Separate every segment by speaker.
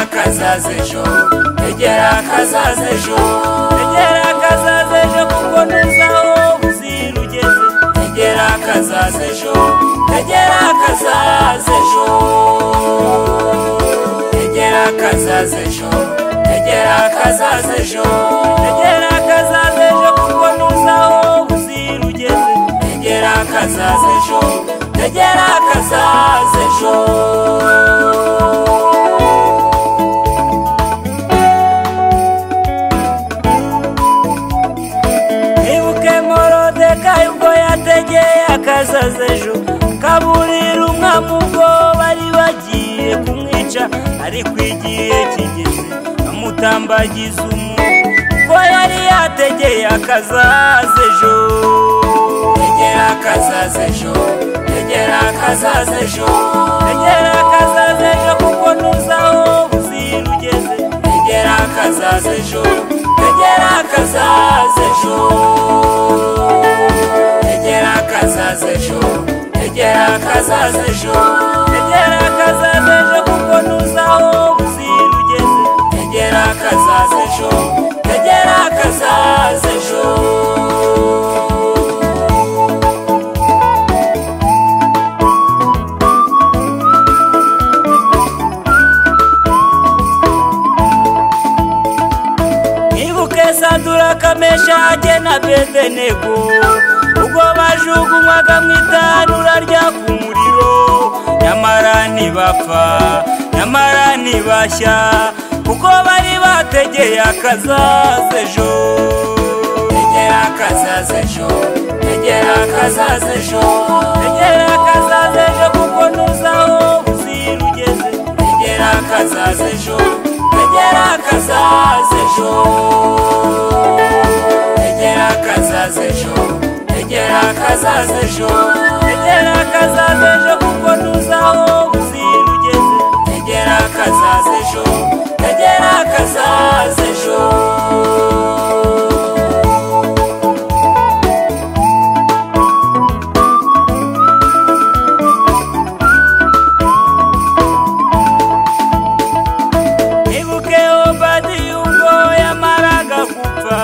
Speaker 1: akazaza ejo egera akazaza ejo egera akazaza ejo kuko ntuzaho uzira ugeze egera akazaza ejo egera akazaza ejo egera akazaza ejo egera akazaza ejo egera akazaza ejo kuko ntuzaho uzira ugeze egera akazaza ejo egera akazaza ejo ibuke morodeka ubwo yategeye akazaza ejo kaburira umwami ubwo bari bagiye kumwica ariko igihe kigeze amutambagiza umuntu ubwo yari yategeye akazaza ejo tegera akazaza ejo tegera akazaza ejo tegera akazaza ejo kuko ntuzaho buzira ugeze tegera akazaza ejo tegera akazaza ejo tegera akazaza ejo tegera akazaza ejo tegera akazaza ejo kuko ntuzaho buzira ugeze tegera akazaza ejo tegera akazaza ejo Ibuke Sadura Kamesha na Bedenego ubwo bajugunywaga mu itanura rya ku muriro nyamara ntibapfa nyamara ntibashya kuko bari bategeye akazaza ejo tegera akazaza ejo tegera akazaza ejo tegera akazaza ejo kuko ntuzaho uzira ugeze tegera akazaza ejo tegera akazaza ejo tegera akazaza ejo tegera akazaza ejo tegera akazaza ejo kuko ntuzaho uzira ugeze tegera akazaza ejo tegera akazaza ejo ibuke obadiya ubwo yamaraga gupfa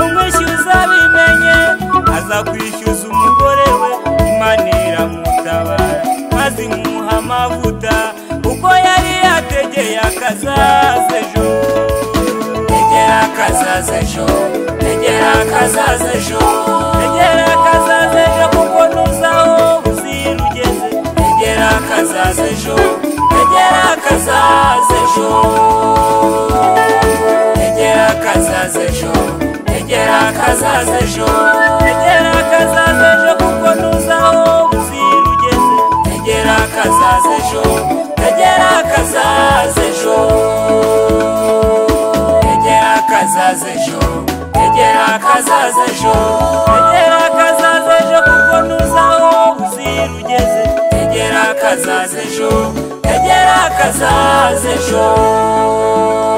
Speaker 1: umwishyuza bimenye aza kwishyuza umugore we imana iramutabara maze imuha amavuta kuko yari yategeye akazaza ejo tegera akazaza ejo tegera akazaza ejo tegera akazaza ejo kuko ntuzaho uzira ugeze tegera akazaza ejo tegera akazaza ejo tegera akazaza ejo tegera akazaza ejo tegera akazaza ejo kuko ntuzaho uzira ugeze tegera akazaza ejo tegera akazaza ejo tegera akazaza ejo tegera akazaza ejo tegera akazaza ejo kuko ntuzaho uzira ugeze tegera akazaza ejo tegera akazaza ejo